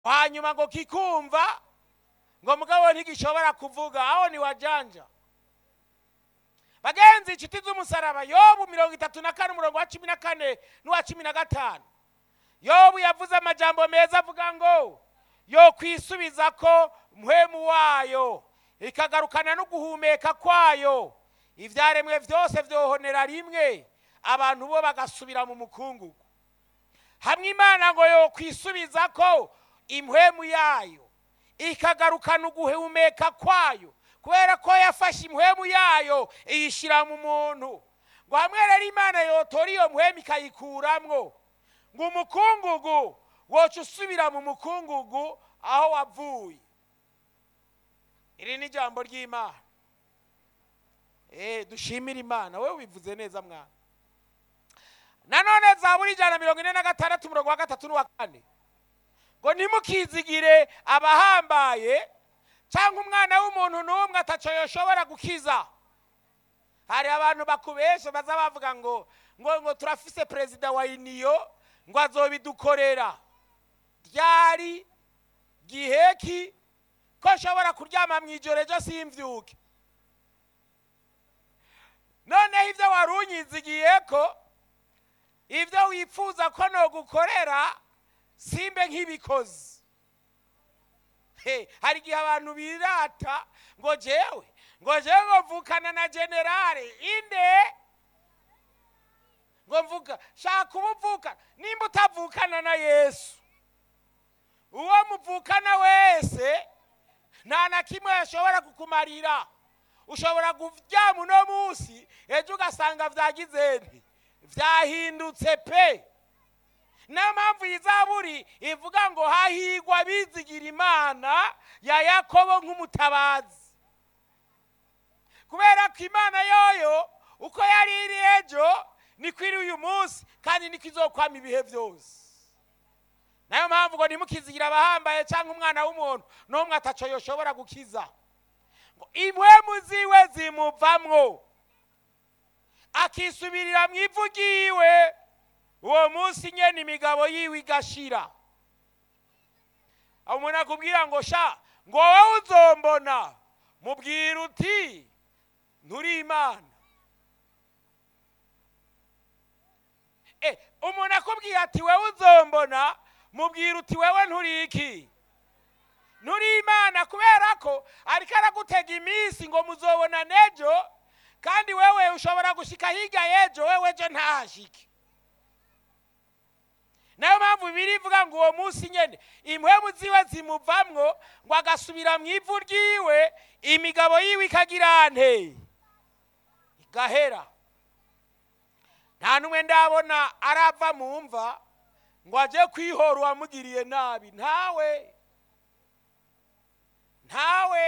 hanyuma ngo kikumva ngo mugabo ntigishobora kuvuga aho ni wajanja bagenzi inshuti z'umusaraba yobu mirongo itatu na kane umurongo wa cumi na kane n'uwa cumi na gatanu yobu yavuze amajambo meza avuga ngo yo kwisubiza ko mpwemu wayo ikagarukana no guhumeka kwayo ibyaremwe byose byohonera rimwe abantu bo bagasubira mu mukungugu hamwe imana ngo yo kwisubiza ko impwemu yayo ikagarukana uguhumeka kwayo kubera ko yafashe impwemu yayo iyishyira mu muntu ngo hamwe rero imana yotora iyo mpwemu ikayikuramwo ngo umukungugu woca usubira mu mukungugu aho wavuye iri ni ijambo ry'imana eh dushimire imana wowe wivuze neza mwana nanone zaburi ijana na mirongo ine na gatandatu umurongo wa gatatu n'uwa kane ngo ntimukizigire abahambaye cyangwa umwana w'umuntu n'umwe ataco yoshobora gukiza hari abantu bakubesha baza bavuga ngo ngo ngo turafise perezida wa iniyo ngo azobidukorera ryari giheki ko nshobora kuryama mu ijoro ejo simbyuke noneho ibyo wari unyizigiye ko ibyo wifuza ko nogukorera simbe nk'ibikozi He, hari igihe abantu birata ngo jewe ngo jewe ngo mvukana na generale inde ngo mvuga shaka uba uvukana nimba utavukana na yesu uwo muvukana wese nta na kimwe yashobora kukumarira ushobora kuryama uno munsi ejo ugasanga byagize nti byahindutse pe niyo mpamvu iyi zaburi ivuga ngo hahigwa abizigira imana ya yakobo nk'umutabazi kubera ko imana yoyo uko yari iri ejo niko iri uyu munsi kandi niko izokwama ibihe byose nayo mpamvu ngo ntimukizigira abahambaye cyangwa umwana w'umuntu n'umwe ataco yoshobora gukiza ngo impwemu ziwe zimuvamwo akisubirira mu ivu ryiwe uwo munsi nyene imigabo yiwe igashira aho umuntu akubwira ngo sha ngo wowe uzombona mubwira uti nturi imana Eh, umuntu akubwira ati wewe uzombona mubwira uti wewe nturi iki nturi imana kubera ko ariko aragutega iminsi ngo muzobona nejo kandi wewe ushobora gushika hirya y'ejo wewe ejo ntahashike nayo mpamvu bibiri ivuga ngo uwo munsi nyene impwemu ziwe zimuvamwo ngo agasubira mu ivu ryiwe imigabo yiwe ikagira nte igahera nta n'umwe ndabona arava mu mva ngo ajye kwihora uwamugiriye nabi ntawe ntawe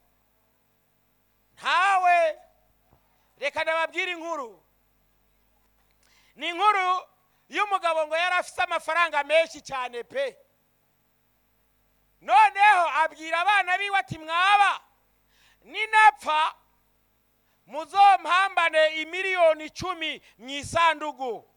ntawe reka ndababwire inkuru ni inkuru y'umugabo ngo yari afite amafaranga menshi cyane pe noneho abwira abana biwe ati mwaba ninapfa muzompambane imiliyoni icumi mu isandugu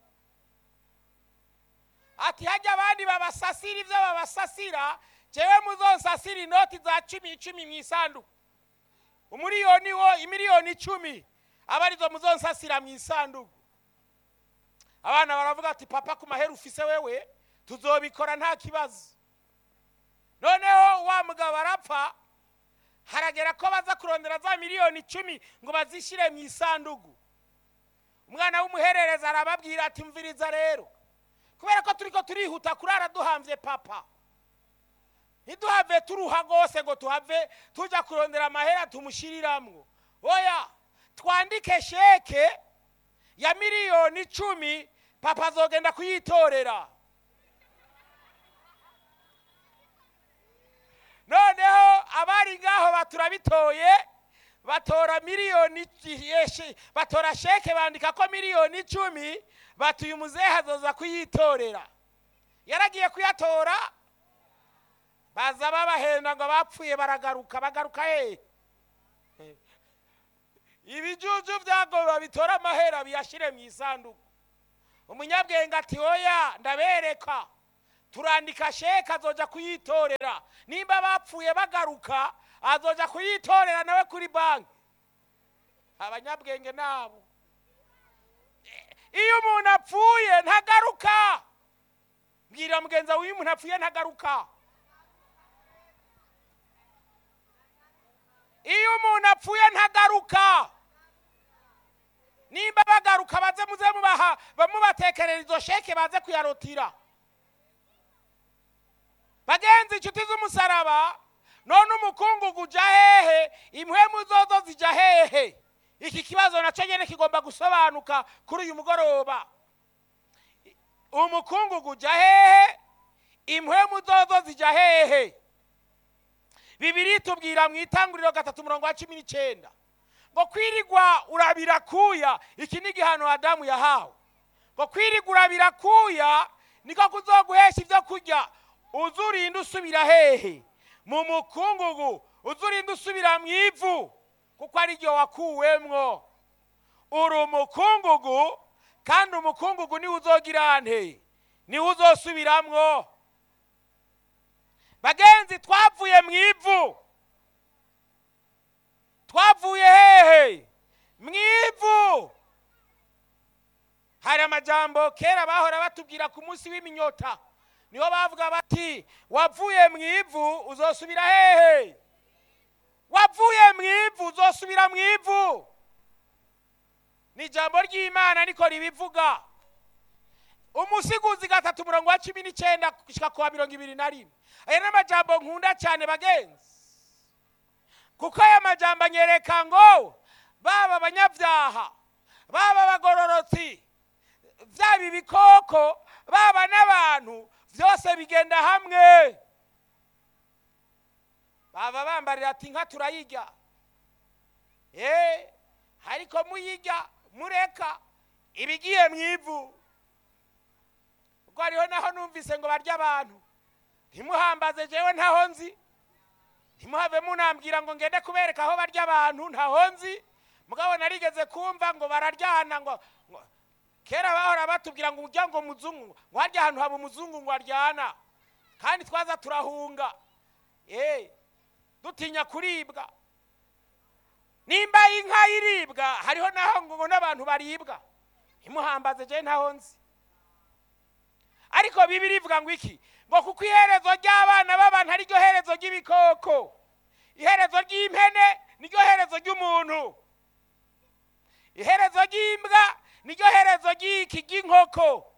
ati hajya abandi babasasira ibyo babasasira jewe muzonsasira inoti za cumi icumi mu isanduku umuriyoni wo imiliyoni icumi aba arizo muzonsasira mu isanduku abana baravuga ati papa ku mahera ufise wewe tuzobikora nta kibazo noneho wa mugabo arapfa haragera ko baza kurondera za miliyoni icumi ngo bazishyire mu isanduku umwana w'umuherereza arababwira ati mviriza rero kubera ko turi ko turihuta kurara duhambye papa ntiduhave turuha rwose ngo tuhave tujya kurondera amahera tumushyiriramwo oya twandike sheke ya miliyoni icumi papa azogenda kuyitorera noneho abari ngaho baturabitoye batora miliyoni yeshe- batora sheke bandika ko miliyoni icumi batuye umuzehe azoza kuyitorera yaragiye kuyatora baza babahenda ngo bapfuye baragaruka bagaruka hehe ibijuju byago babitora amahera biyashyire mu isanduku umunyabwenge ati oya ndabereka turandika sheke azoja kuyitorera nimba bapfuye bagaruka azoja kuyitorera nawe kuri banki abanyabwenge nabo iyo umuntu apfuye ntagaruka mbwira mugenzi wawe iyo umuntu apfuye ntagaruka iyo umuntu apfuye ntagaruka nimba bagaruka baze muze mubaha bamubatekerera izo sheke baze kuyarotira bagenzi inshuti z'umusaraba none umukungugu uja hehe impwemu zozo zija hehe iki kibazo nacyo nyine kigomba gusobanuka kuri uyu mugoroba umukungugu uja hehe impwemu zozo zija hehe bibiri tubwira mu itanguriro gatatu umurongo wa cumi n'icyenda ngo kwirigwa urabira kuya iki ni igihano adamu yahawe ngo kwirigwa urabira kuya niko kuzoguhesha ibyo kurya uzurinda usubira hehe mu mukungugu uzurinda usubira mu ivu kuko ari ryo wakuwemwo uri umukungugu kandi umukungugu niwe uzogira nte niwe uzosubiramwo bagenzi twavuye mu ivu twavuye hehe mu ivu hari amajambo kera bahora batubwira ku munsi w'iminyota niho bavuga bati wavuye mu ivu uzosubira hehe wavuye mu ivu uzosubira mu ivu ni ijambo ry'imana niko ribivuga umusiguzi gatatu umurongo wa cumi n'icyenda gushyika ku wa mirongo ibiri na rimwe aya ni amajambo nkunda cyane bagenzi kuko aya majambo anyereka ngo baba abanyabyaha baba abagororotsi byaba ibikoko baba n'abantu byose bigenda hamwe baba bambarira ati inka turayirya eee ariko muyirya mureka ibigiye mu ivu ubwo hariho naho numvise ngo barya abantu ntimuhambaze jewe ntaho nzi ntimuhave munambwira ngo ngende kubereka aho barya abantu ntaho nzi mugabo narigeze kumva ngo bararyana ngo ngo- kera bahora batubwira ngo ujya ngo muzungu ngo harya ahantu haba umuzungu ngo aryana kandi twaza turahunga eh dutinya kuribwa nimba inka iribwa hariho naho ngo ngo n'abantu baribwa ntimuhambaze je ntaho nzi ariko bibiri ivuga ngo iki ngo kuko iherezo ry'abana b'abantu ari ryo herezo ry'ibikoko iherezo ry'impene niryo herezo ry'umuntu iherezo ry'imbwa niryo herezo ry'iki ry'inkoko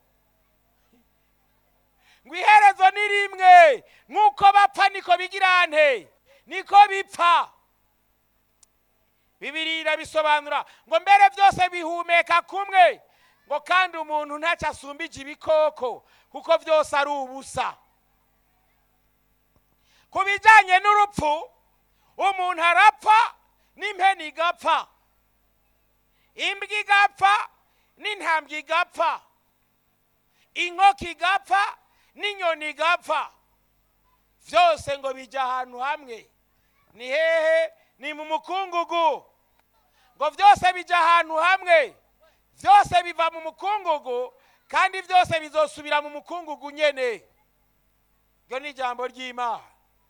ngo iherezo ni rimwe nk'uko bapfa niko bigira nte niko bipfa bibiri irabisobanura ngo mbere byose bihumeka kumwe ngo kandi umuntu ntacyo asumbije ibikoko kuko byose ari ubusa ku bijyanye n'urupfu umuntu arapfa n'impeni igapfa imbwa igapfa n'intambwe igapfa inkoko igapfa n'inyoni igapfa byose ngo bijya ahantu hamwe ni hehe ni mu mukungugu ngo byose bijya ahantu hamwe byose biva mu mukungugu kandi byose bizosubira mu mukungugu nyene iryo ni ijambo ry'imana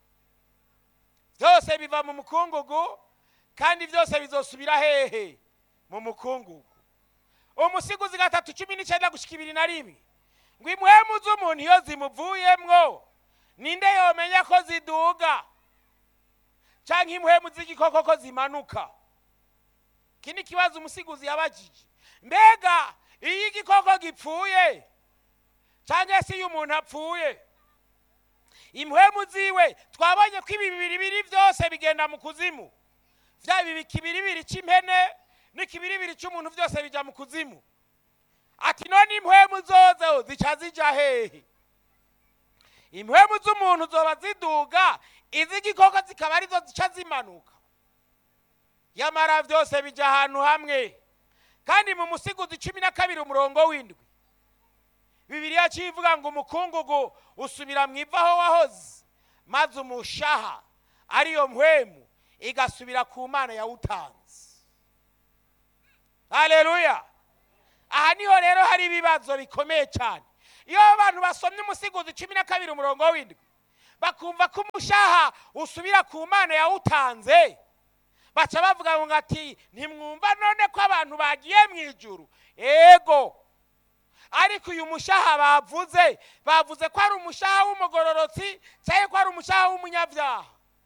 byose biva mu mukungugu kandi byose bizosubira hehe mu mukungugu umusiguzi gatatu cumi n'icyenda gushyika ibiri na rimwe ngo impwemu z'umuntu iyo zimuvuyemwo ninde yomenya ko ziduga cyangwa impwemu z'igikoko ko zimanuka iki ni ikibazo umusiguzi yabajije mbega iyo igikoko gipfuye cyangwa se iyo umuntu apfuye impwemu ziwe twabonye ko ibi bibiri biri byose bigenda mu kuzimu byaba ibi kibiribiri cy'impene n'ikibiribiri cy'umuntu byose bijya mu kuzimu ati none impwemu zozo zica zijya hehe impwemu z'umuntu zoba ziduga iz'igikoko zikaba arizo zica zimanuka yamara byose bijya ahantu hamwe kandi mu musiguzi cumi na kabiri umurongo w'indwi bibiriya kivuga ngo umukungugu usubira mu ivu aho wahoze maze umushaha ariyo mpwemu igasubira ku mana yawutanze haleluya aha niho rero hari ibibazo bikomeye cyane iyo abantu basomye umusigozi cumi na kabiri umurongo w'indwi bakumva ko umushaha usubira ku mana yawutanze baca bavuga ngo ati ntimwumva none ko abantu bagiye mu ijuru ego ariko uyu mushaha bavuze bavuze ko ari umushaha w'umugororotsi cyangwa ko ari umushaha w'umunyabyaha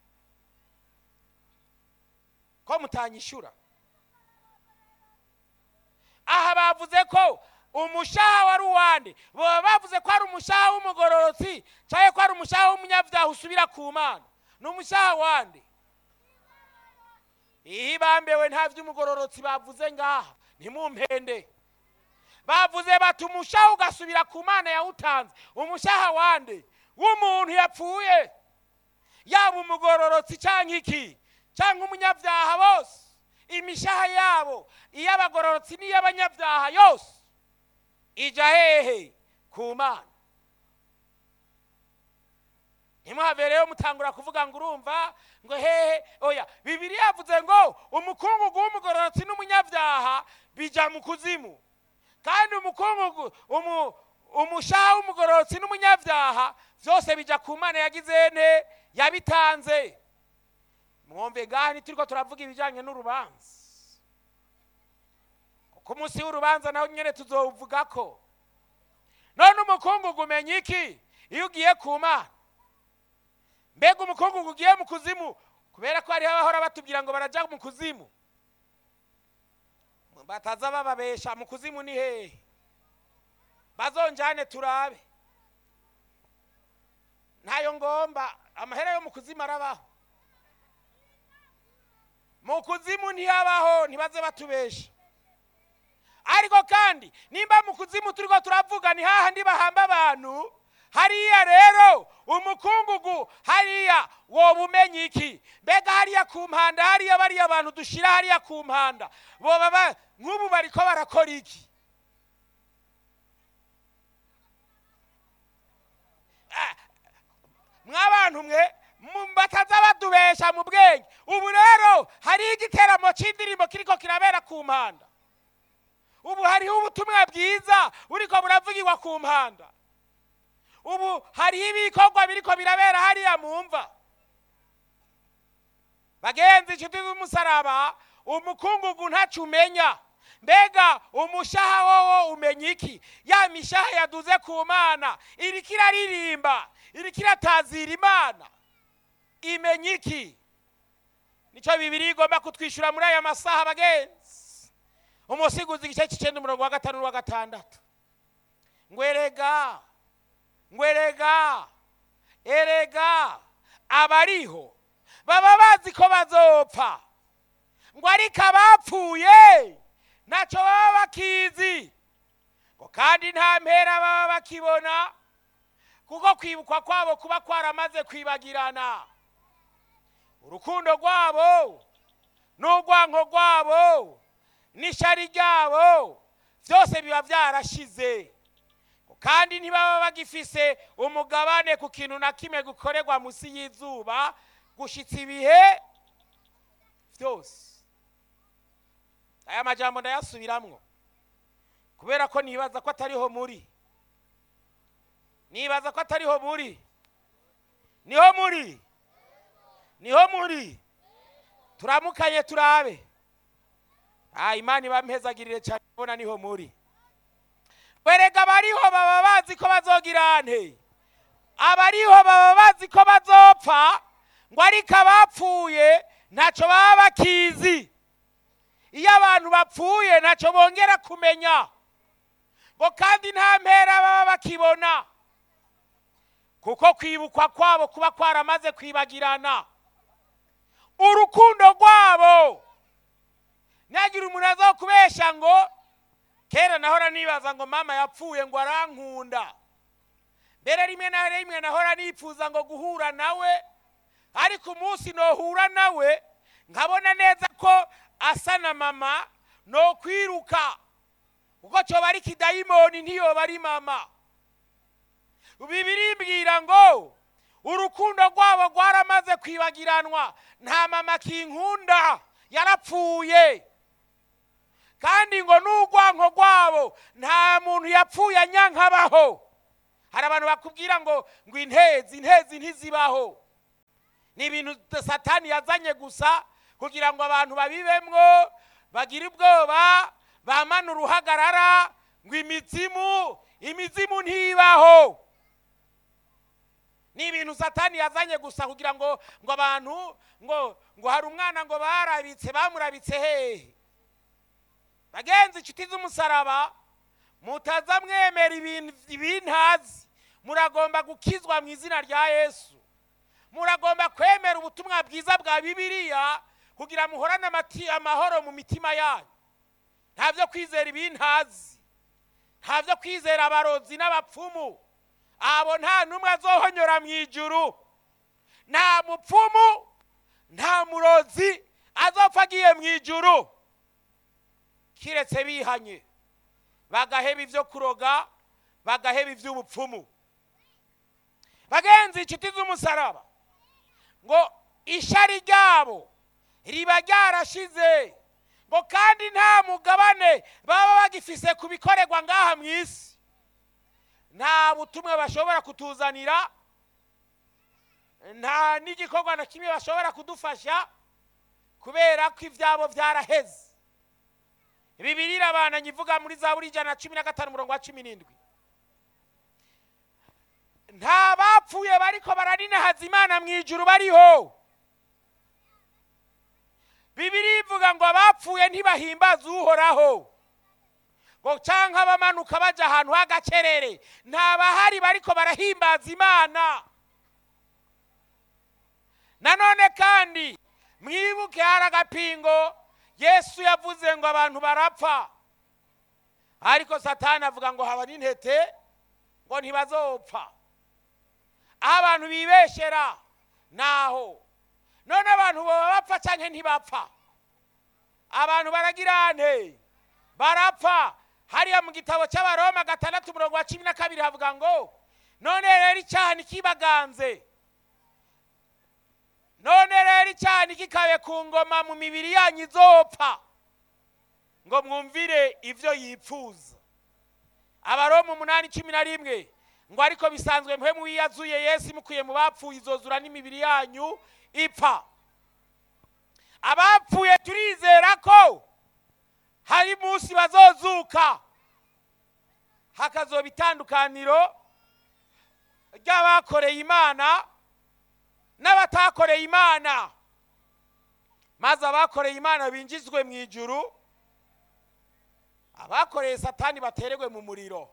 ko mutanyishyura aha bavuze ko umushaha wari uwande baba bavuze ko ari umushaha w'umugororotsi cyangwa ko ari umushaha w'umunyabyaha usubira ku mana ni umushaha wande iyo bambewe nta by'umugororotsi bavuze ngaha ntimumpende bavuze bati umushaha ugasubira ku mana yawutanze umushaha wande w'umuntu yapfuye yaba umugororotsi cyangwa iki cyangwa umunyabyaha bose imishaha yabo iy'abagororotsi n'iy'abanyabyaha yose ijya hehe ku mana ntimuhave rero mutangura kuvuga ngo urumva ngo hehe oya bibiri yavuze ngo umukungugu w'umugororotsi n'umunyabyaha bijya mu kuzimu kandi umukungugu umushaha w'umugororotsi n'umunyabyaha byose bijya ku mana yagize nte yabitanze mwumve ngaha ntituri turavuga ibijyanye n'urubanza ku munsi w'urubanza naho nyine tuzowuvuga ko none umukungugu umenya iki iyo ugiye ku mana mbega umukungugu ugiye mu kuzimu kubera ko hariho abahora batubwira ngo barajya mu kuzimu bataza bababesha mu kuzimu ni hehe bazonjane turabe ntayo ngomba amahera yo mu kuzimu arabaho mu kuzimu ntiyabaho ntibaze batubesha ariko kandi nimba mu kuzimu turi ko turavuga ni hahandi bahamba abantu hariya rero umukungugu hariya woba umenya iki mbega hariya ku mpanda hariya bariya abantu dushyira hariya ku mpanda boba nk'ubu bari ko barakora iki mw'abantu mwe bataza badubesha mu bwenge ubu rero hariho igiteramo cy'indirimbo kiriko kirabera ku mpanda ubu hariho ubutumwa bwiza buriko buravugirwa ku mpanda ubu hariho ibikorwa biriko birabera hariya mu mva bagenzi inshuti z'umusaraba umukungugu ntacyo umenya mbega umushaha wowo umenya iki ya mishaha yaduze ku mana iriko iraririmba iriko iratazira imana imenya iki nicyo bibiri igomba kutwishyura muri aya masaha bagenzi umusiguzi igice cy'icyenda umurongo wa gatanu n'uwa gatandatu ngwerega ngwerega erega abariho baba bazi ko bazopfa ngo ariko abapfuye ntacyo baba bakizi ngo kandi nta mpera baba bakibona kuko kwibukwa kwabo kuba kwaramaze kwibagirana urukundo rwabo n'urwanko rwabo n'ishyari ryabo byose biba byarashize kandi ntibaba bagifise umugabane ku kintu na kimwe gukorerwa munsi y'izuba gushyitsa ibihe byose aya majambo ndayasubiramwo kubera ko nibaza ko atariho muri nibaza ko atariho muri niho muri niho muri turamukanye turabe ah imana ibampezagirire cyane ubona niho muri werega abariho baba bazi ko bazogira nte abariho baba bazi ko bazopfa ngo ariko abapfuye ntacyo baba bakizi iyo abantu bapfuye ntacyo bongera kumenya ngo kandi nta mpera baba bakibona kuko kwibukwa kwabo kuba kwaramaze kwibagirana urukundo rwabo ntagira umuntu aza kubesha ngo kera nahora nibaza ngo mama yapfuye ngo arankunda mbere rimwe na rimwe nahora nifuza ngo guhura nawe ariko umunsi nohura nawe nkabona neza ko asa na mama no kwiruka kuko cyoba ari kidayimoni ntiyoba ari mama bibiri mbwira ngo urukundo rwabo rwaramaze kwibagiranwa nta mama kinkunda yarapfuye kandi ngo n'urwanko rwabo nta muntu yapfuye anyankabaho hari abantu bakubwira ngo ngo intezi intezi ntizibaho ni ibintu satani yazanye gusa kugira ngo abantu babibemwo bagire ubwoba bamane uruhagarara ngo imizimu imizimu ntibaho ni ibintu satani yazanye gusa kugira ngo ngo abantu ngo ngo hari umwana ngo barabitse bamurabitse hehe bagenzi inshuti z'umusaraba mutaza mwemera ibintu ibintazi muragomba gukizwa mu izina rya yesu muragomba kwemera ubutumwa bwiza bwa bibiliya kugira muhorane amati- amahoro mu mitima yanyu nta byo kwizera ibintazi nta byo kwizera abarozi n'abapfumu abo nta n'umwe azohonyora mu ijuru nta mupfumu nta murozi azopfa agiye mu ijuru kiretse bihanye bagaheba ibyo kuroga bagaheba iby'ubupfumu bagenzi inshuti z'umusaraba ngo ishari ryabo riba ryarashize ngo kandi nta mugabane baba bagifise ku bikorerwa ngaha mu isi nta butumwa bashobora kutuzanira nta n'igikorwa na kimwe bashobora kudufasha kubera ko ibyabo byaraheze bibiri irabananye ivuga muri za buri ijana na cumi na gatanu umurongo wa cumi n'indwi nta bapfuye bariko baraninahaza imana mu ijuru bariho bibiri ivuga ngo abapfuye ntibahimbaze uhoraho ngo cyangwa abamanuka bajya ahantu h'agacerere nta bahari bariko barahimbaza imana nanone kandi mwibuke hari agapingo yesu yavuze ngo abantu barapfa ariko satani avuga ngo haba n'intete ngo ntibazopfa aho abantu bibeshera naho none abantu baba bapfa cyangwa ntibapfa abantu baragira nte barapfa hariya mu gitabo cy'abaroma gatandatu umurongo wa cumi na kabiri havuga ngo none rero icyaha ntikibaganze none rero icyaha ntikikabe ku ngoma mu mibiri yanyu izopfa ngo mwumvire ibyo yipfuza abaroma umunani cumi na rimwe ngo ariko bisanzwe mwe muyiyazuye yesu imukuye mu bapfuye izozura n'imibiri yanyu ipfa abapfuye turizera ko hari umunsi bazozuka hakazoba itandukaniro ry'abakoreye imana n'abatakoreye imana maze abakoreye imana binjizwe mu ijuru abakoreye satani batererwe mu muriro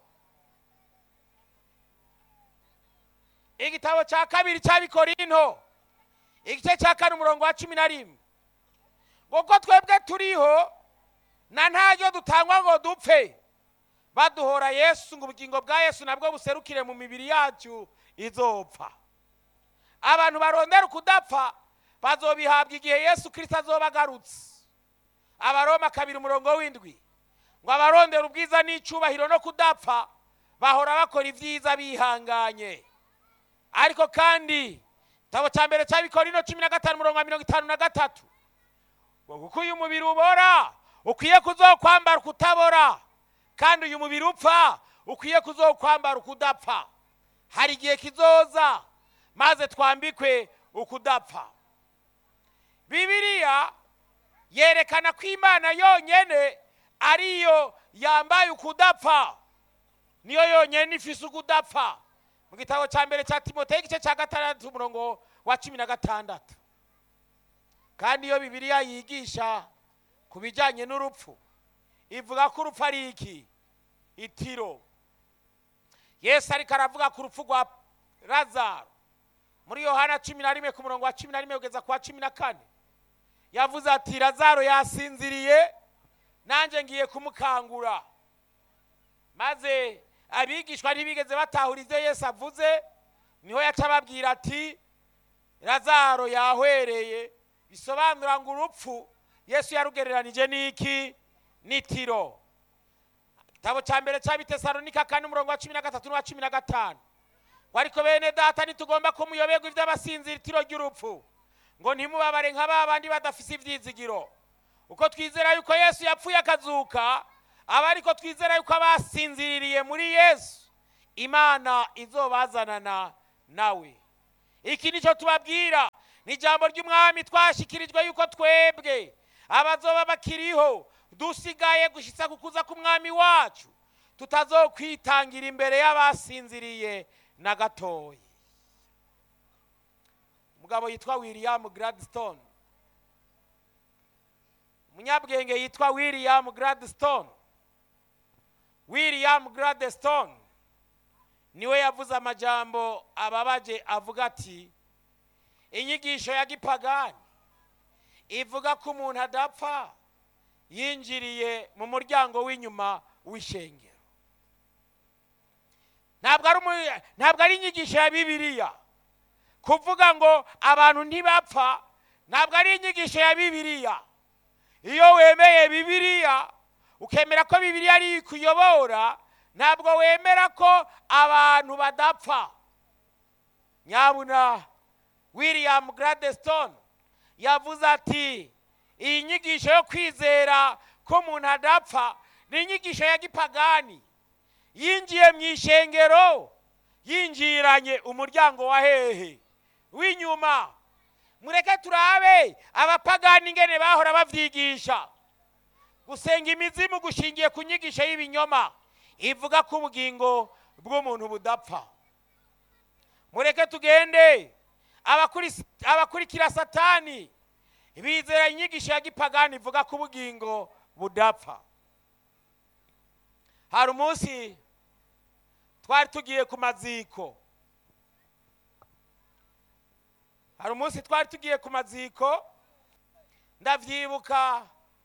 igitabo cya kabiri cy'abikorinto igice cya kane umurongo wa cumi na rimwe kuko twebwe turiho na ntaryo dutangwa ngo dupfe baduhora yesu ngo ubugingo bwa yesu nabwo buserukire mu mibiri yacu izopfa abantu barondera ukudapfa bazobihabwa igihe yesu kirisita azoba agarutse abaroma kabiri umurongo w'indwi ngo abarondera ubwiza n'icyubahiro no kudapfa bahora bakora ibyiza bihanganye ariko kandi igitabo cya mbere cy'abikorino cumi na gatanu umurongo wa mirongo itanu na gatatu ngo kuko uyu mubiri ubora ukwiye kuzokwambara ukutabora kandi uyu mubiri upfa ukwiye kuzokwambara ukudapfa hari igihe kizoza maze twambikwe ukudapfa bibiliya yerekana ko imana yonyine ariyo yambaye ukudapfa niyo yonyine ifise ukudapfa mu gitabo cya mbere cya timoteyo igice cya gatandatu umurongo wa cumi na gatandatu kandi iyo bibiliya yigisha ku bijyanye n'urupfu ivuga ko urupfu ari iki itiro yesu ariko aravuga ku rupfu rwa lazaro muri yohana cumi na rimwe ku murongo wa cumi na rimwe kugeza ku wa cumi na kane yavuze ati lazaro yasinziriye nanjye ngiye kumukangura maze abigishwa ntibigeze batahura ibyo yesu avuze niho yaca ababwira ati lazaro yahwereye bisobanura ngo urupfu yesu yarugereranije n'iki n'itiro igitabo cya mbere cy'abitesalonika kane umurongo wa cumi na gatatu n'uwa cumi na gatanu ngo ariko bene data ntitugomba kumuyoberwa iby'abasinzira itiro ry'urupfu ngo ntimubabare nka ba bandi badafise ibyizigiro uko twizera yuko yesu yapfuye akazuka aba ariko twizera yuko abasinziririye muri yesu imana izobazanana nawe iki nicyo tubabwira ni ijambo ry'umwami twashyikirijwe yuko twebwe abazoba bakiriho dusigaye gushyitsa kukuza k'umwami wacu tutazokwitangira imbere y'abasinziriye na gatoya umugabo yitwa william gladstone umunyabwenge yitwa william gladstone william gladstone niwe yavuze amajambo ababaje avuga ati inyigisho ya gipagani ivuga ko umuntu adapfa yinjiriye mu muryango w'inyuma w'ishengero ntabwo ari umu- ntabwo ari inyigisho ya bibiliya kuvuga ngo abantu ntibapfa ntabwo ari inyigisho ya bibiliya iyo wemeye bibiliya ukemera ko bibiliya ari ikuyobora ntabwo wemera ko abantu badapfa nyabuna william gladstone yavuze ati iyi nyigisho yo kwizera ko umuntu adapfa ni inyigisho ya gipagani yinjiye mu ishengero yinjiranye umuryango wa hehe w'inyuma mureke turabe abapagani ingene bahora bavyigisha gusenga imizimu gushingiye ku nyigisho y'ibinyoma ivuga ko ubugingo bw'umuntu budapfa mureke tugende abakuri- abakurikira satani bizera inyigisho ya gipagani ivuga ko ubugingo budapfa hari umunsi twari tugiye ku maziko hari umunsi twari tugiye ku maziko ndavyibuka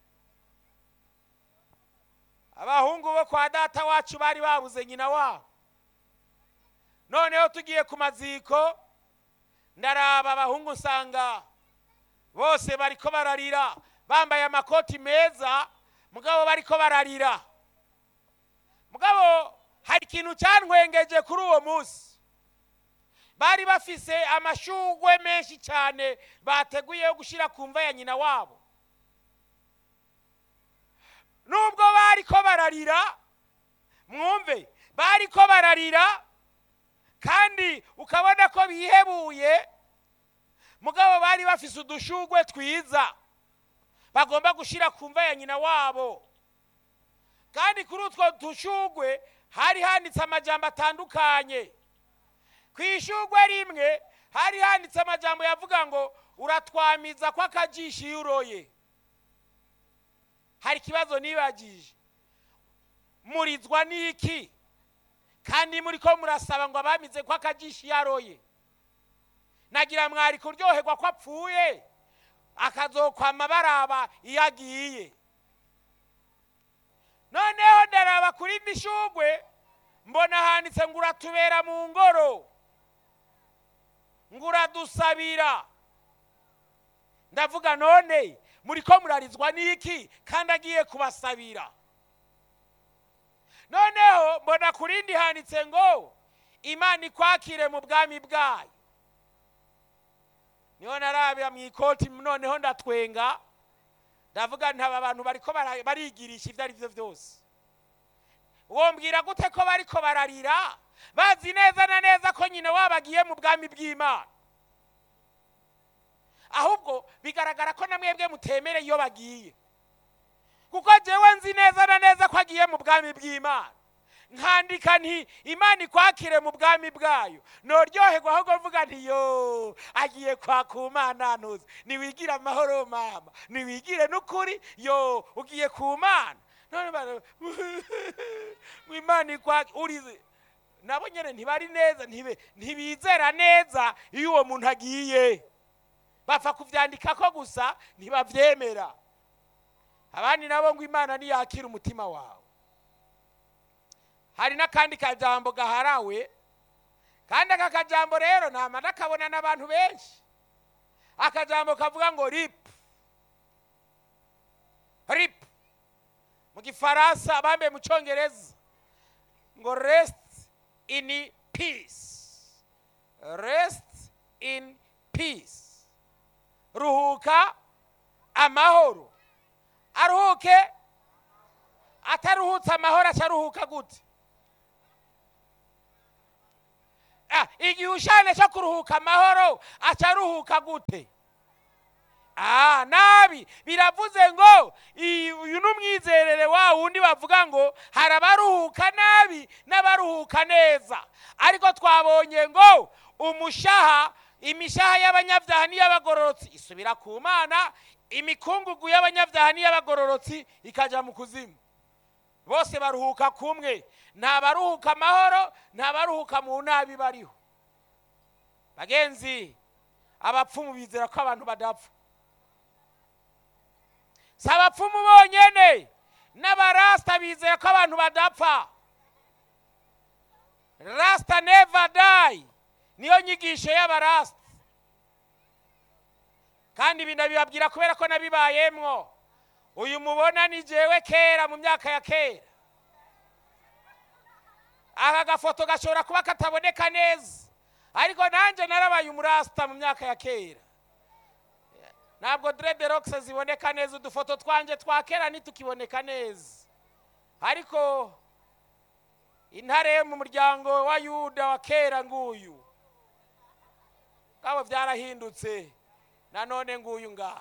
abahungu bo kwa data wacu bari babuze nyina wabo noneho tugiye ku maziko ndaraba abahungu nsanga bose bariko bararira bambaye amakoti meza mugabo bariko bararira mugabo hari ikintu cyantwengeje kuri uwo munsi bari bafise amashugwe menshi cyane bateguye yo gushyira ku mva ya nyina wabo nubwo bariko bararira mwumve bariko bararira kandi ukabona ko bihebuye mugabo bari bafise udushugwe twiza bagomba gushyira ku mva ya nyina wabo kandi kuri utwo dushugwe hari handitse amajambo atandukanye ku ishugwe rimwe hari handitse amajambo yavuga ngo uratwamiza ko akajisho iyo uroye hari ikibazo nibagije murizwa n'iki kandi muri ko murasaba ngo abamize ko akajisho iyo aroye nagira mwari kuryoherwa ko apfuye akazokwama baraba iyo agiye noneho ndaraba kuri mishugwe mbona handitse ngo uratubera mu ngoro ngo uradusabira ndavuga none muri ko murarizwa n'iki kandi agiye kubasabira noneho mbona ku rindi handitse ngo imana ikwakire mu bwami bwayo niho narabira mu ikoti noneho ndatwenga ndavuga nti aba bantu bariko bara- barigirisha ibyo ari byo byose wombwira gute ko bariko bararira bazi neza na neza ko nyina wabo agiye mu bwami bw'imana ahubwo bigaragara ko na mwebwe mutemere iyo bagiye kuko jewe nzi neza na neza ko agiye mu bwami bw'imana nkandika nti imana ikwakire mu bwami bwayo noryoherwa ahubwo mvuga nti yo agiye kwaka umana ntuzi niwigire amahoro mama niwigire n'ukuri yo ugiye ku mana none bara- ngo imana ikwake urize nabo nyine ntibari neza ntibe- ntibizera neza iyo uwo muntu agiye bapfa kubyandika ko gusa ntibabyemera abandi nabo ngo imana ntiyakire umutima wawe hari n'akandi kajambo gaharawe kandi aka kajambo rero ntama nakabona n'abantu benshi akajambo kavuga ngo ripu ripu mu gifaransa bambaye mu cyongereza ngo resiti ini pisi resiti ini pisi ruhuka amahoro aruhuke ataruhutse amahoro acaruhuka gute Ah, igihushanyo cyo kuruhuka amahoro aca aruhuka gute Ah, nabi biravuze ngo iyi- uyu ni umwizerere wa wundi bavuga ngo hari abaruhuka nabi n'abaruhuka neza ariko twabonye ngo umushaha imishaha y'abanyabyaha n'iy'abagororotsi isubira ku mana imikungugu y'abanyabyaha n'iy'abagororotsi ikajya mu kuzimu bose baruhuka kumwe nta baruhuka amahoro nta baruhuka mu nabi bariho bagenzi abapfumu bizera ko abantu badapfa si abapfumu bonyene n'abarasita bizera ko abantu badapfa rasita neva dayi niyo nyigisho y'abarasita kandi ibi ndabibabwira kubera ko nabibayemwo uyu mubona ni jewe kera mu myaka ya kera aka gafoto gashobora kuba kataboneka neza ariko nanjye narabaye umurasita mu myaka ya kera ntabwo derede rokisi ziboneka neza udufoto twanjye twa kera ntitukiboneka neza ariko intare yo mu muryango wa yuda wa kera nguyu ngabo byarahindutse nanone nguyu ngaha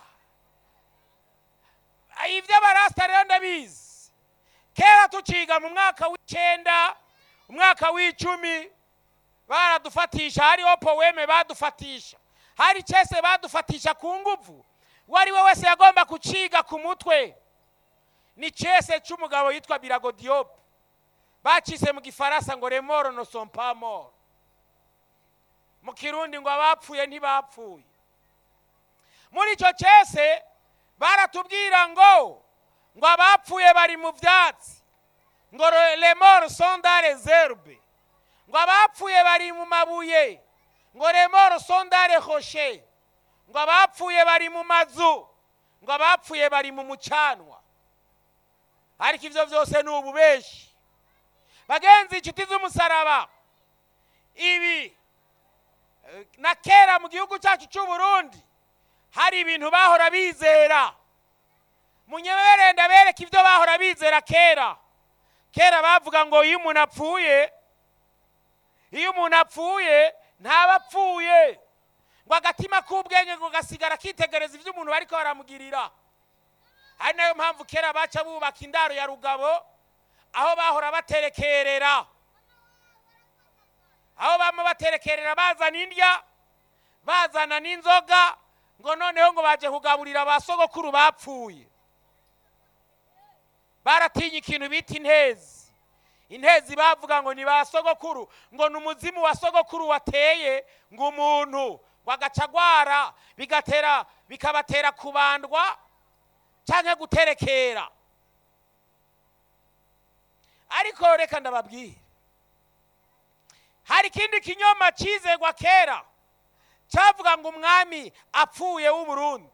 iby'abarasita rero ndabizi kera tuciga mu mwaka w'icyenda umwaka w'icumi baradufatisha hariho poweme badufatisha hari cyese badufatisha ku nguvu uwo ari we wese yagomba kuciga ku mutwe ni cyese cy'umugabo yitwa birago diyope bacise mu gifaransa ngo remoro no sompamoro mu kirundi ngo abapfuye ntibapfuye muri icyo cyese baratubwira ngo ngo abapfuye bari mu byatsi ngo remoro sonda rezerbe ngo abapfuye bari mu mabuye ngo remoro sondare hoshe ngo abapfuye bari mu mazu ngo abapfuye bari mu mucanwa ariko ibyo byose ni ububeshi bagenzi inshuti z'umusaraba ibi eh, na kera mu gihugu cyacu cy'u Burundi hari ibintu bahora bizera munyemerere ndabereka ibyo bahora bizera kera kera bavuga ngo iyo umuntu apfuye iyo umuntu apfuye ntaba apfuye ngo agatima k'ubwenge ngo gasigara kitegereza ibyo umuntu bariko baramugirira ari nayo mpamvu kera baca bubaka indaro ya rugabo aho bahora baterekerera aho bama baterekerera bazana indya bazana n'inzoga ngo noneho ngo baje kugaburira ba sogokuru bapfuye baratinya ikintu bita intezi intezi bavuga ngo ni ba sogokuru ngo ni umuzimu wa sogokuru wateye ngo umuntu ngo agaca agwara bigatera bikabatera kubandwa cyangwa guterekera ariko reka ndababwire hari ikindi kinyoma cyizegwa kera cyavuga ngo umwami apfuye w'uburundi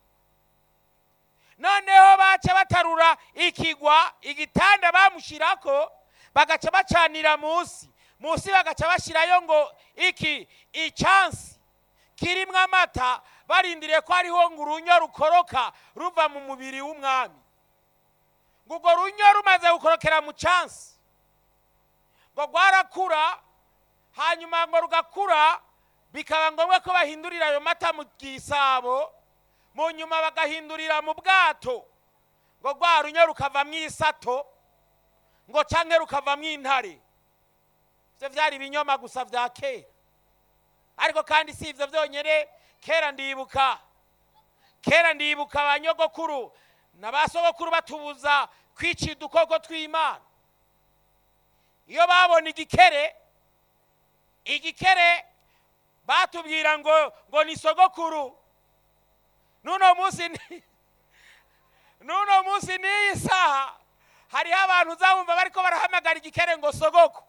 noneho baca batarura ikigwa igitanda bamushyirako bagaca bacanira munsi munsi bagaca bashyirayo ngo iki icyansi kirimo amata barindiriye ko hariho ngo urunyo rukoroka ruva mu mubiri w'umwami ngo urwo runyo rumaze gukorokera mu cyansi ngo rwarakura hanyuma ngo rugakura bikaba ngombwa ko bahindurira ayo mata mu gisabo mu nyuma bagahindurira mu bwato ngo rwa runyo rukavamo isato ngo canke rukavamo intare ibyo byari ibinyoma gusa bya kera ariko kandi si ibyo byonyine kera ndibuka kera ndibuka abanyogokuru na ba sogokuru batubuza kwica udukoko tw'imana iyo babona igikere igikere batubwira ngo ngo ni sogokuru n'uno munsi ni- n'uno munsi n'iyi saha hariho abantu uzabumva bariko barahamagara igikere ngo sogoko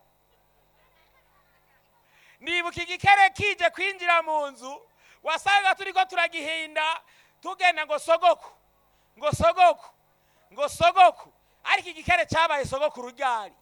nibuka igikere kije kwinjira mu nzu wasanga turiko turagihinda tugenda ngo sogoko ngo sogoko ngo sogoko ariko igikere cyabaye sogokuru ryari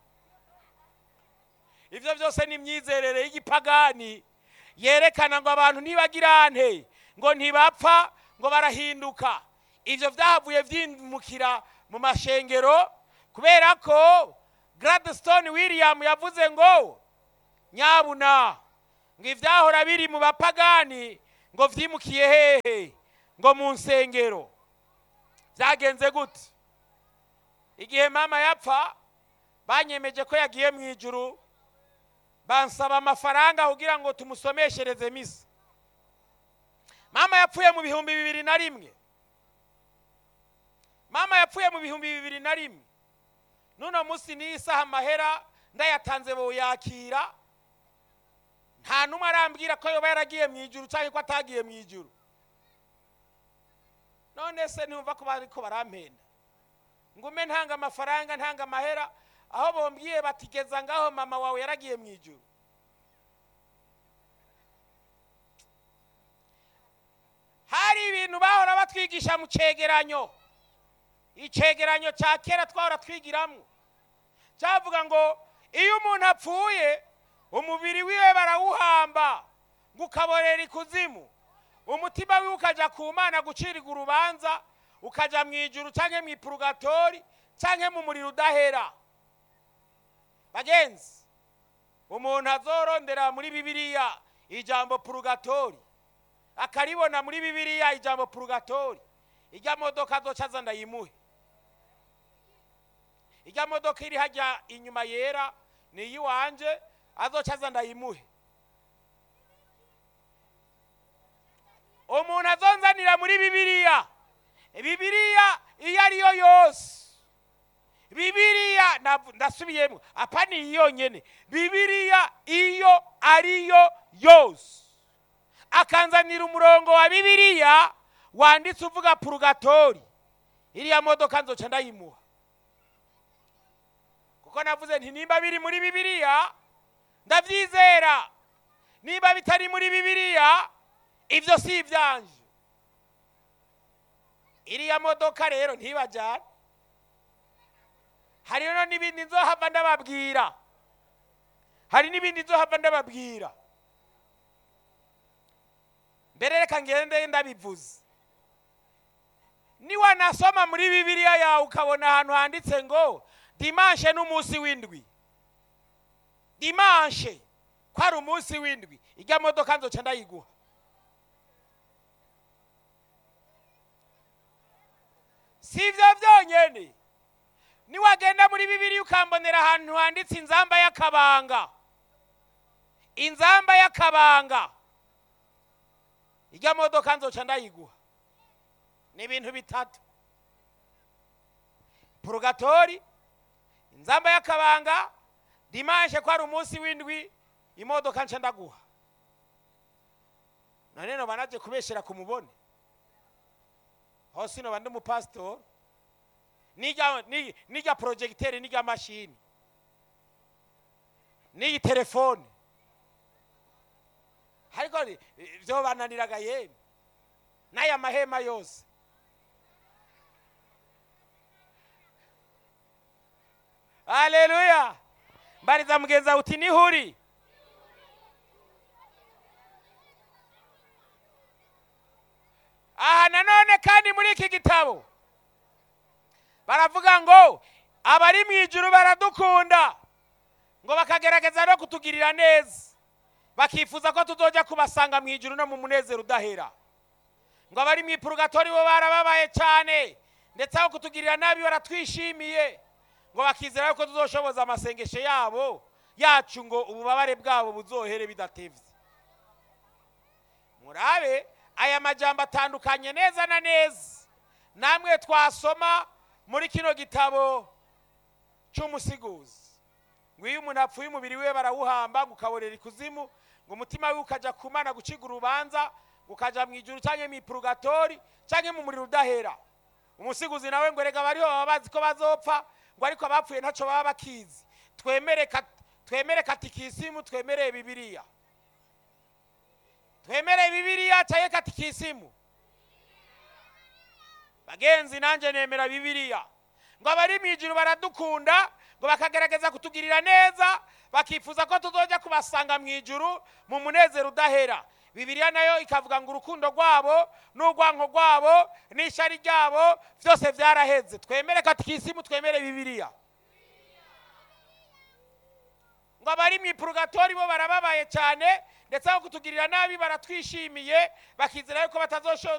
ibyo byose ni imyizerere y'igipagani yerekana ngo abantu ntibagirante ngo ntibapfa ngo barahinduka ibyo byahavuye byimukira mu mashengero kubera ko gladstone william yavuze ngo nyabuna ngo ibyahora biri mu bapagani ngo byimukiye hehe ngo mu nsengero byagenze gute igihe mama yapfa banyemeje ko yagiye mu ijuru bansaba amafaranga kugira ngo tumusomeshereze misa mama yapfuye mu bihumbi bibiri na rimwe mama yapfuye mu bihumbi bibiri na rimwe n'uno munsi n'iyi saha amahera ndayatanze boyakira nta n'umwe arambwira ko yoba yaragiye mu ijuru cyangwa ko atagiye mu ijuru none se ntumva ko bariko barampenda ngume ntanga amafaranga ntanga amahera aho bombwiye batigeza ngaho mama wawe yaragiye mu ijuru hari ibintu bahora batwigisha mu cegeranyo icegeranyo cya kera twahora twigiramo cyavuga ngo iyo umuntu apfuye umubiri wiwe barawuhamba ngo ukaborera ikuzimu umutima wiwe ukajya ku mana gucirirwa urubanza ukajya mu ijuru cyangwa mu ipurugatori cyangwa mu muriro udahera bagenzi umuntu azorondera muri bibiliya ijambo purugatori akaribona muri bibiliya ijambo purugatori ijya modoka azoca aza ndayimuhe ijya modoka iri hajya inyuma yera ni iy'iwanje azoca aza ndayimuhe umuntu azonzanira muri bibiliya bibiliya iyo ariyo yose bibiliya ndasubiyemo apa ni iyi yonyine bibiliya iyo ariyo yose akanzanira umurongo wa bibiliya wanditse uvuga purugatori iriya modoka nzoca ndayimuha kuko navuze nti nimba biri muri bibiliya ndabyizera niba bitari muri bibiliya ibyo si ibyanje iriya modoka rero ntibajyane hariho n'ibindi nzohava ndababwira hari n'ibindi nzohava ndababwira mbere reka ngende ndabivuze niwanasoma muri bibiliya yawe ukabona ahantu handitse ngo dimanshe n'umunsi w'indwi dimanshe ko ari umunsi w'indwi ijya modoka nzoca ndayiguha si ibyo byonyine niwagenda muri bibiliya ukambonera ahantu handitse inzamba y'akabanga inzamba y'akabanga ijya modoka nzoca ndayiguha ni ibintu bitatu purugatori inzamba y'akabanga dimanshe ko ari umunsi w'indwi imodoka nca ndaguha none noba naje kubeshyira ku mubone hose noba ndi umupasitori n'ijya porojegiteri n'ijya mashini n'iyi telefone ariko byo bananiraga yemwe n'aya mahema yose haleluya mbariza mugenzi wawe uti niho uri aha nanone kandi muri iki gitabo baravuga ngo abari mu ijuru baradukunda ngo bakagerageza no kutugirira neza bakifuza ko tuzojya kubasanga mu ijuru no mu munezero udahera ngo abari mu ipurugatori bo barababaye cyane ndetse aho kutugirira nabi baratwishimiye ngo bakizera yuko tuzoshoboza amasengesho yabo yacu ngo ububabare bwabo buzohere bidatevye murabe aya majambo atandukanye neza na neza namwe twasoma muri kino gitabo cy'umusiguzi ngo iyo umuntu apfuye umubiri we barawuhamba ngo ukaborera ikuzimu ngo umutima we ukajya kumana guciga urubanza ngo ukajya mu ijuru cyangwa mu ipurugatori cyangwa mu muriro udahera umusiguzi nawe ngo rega bariho baba bazi ko bazopfa ngo ariko abapfuye ntacyo baba bakizi twemere twemere katikisimu twemereye bibiliya twemereye bibiliya cyangwa katikisimu bagenzi nanjye nemera bibiliya ngo abari mu ijuru baradukunda ngo bakagerageza kutugirira neza bakifuza ko tuzojya kubasanga mu ijuru mu munezero udahera bibiliya nayo ikavuga ngo urukundo rwabo n'urwanko rwabo n'ishyari ryabo byose byaraheze twemere katikisimu twemere bibiliya ngo abari mu ipurugatori bo barababaye cyane ndetse aho kutugirira nabi baratwishimiye bakizera yuko batazosho-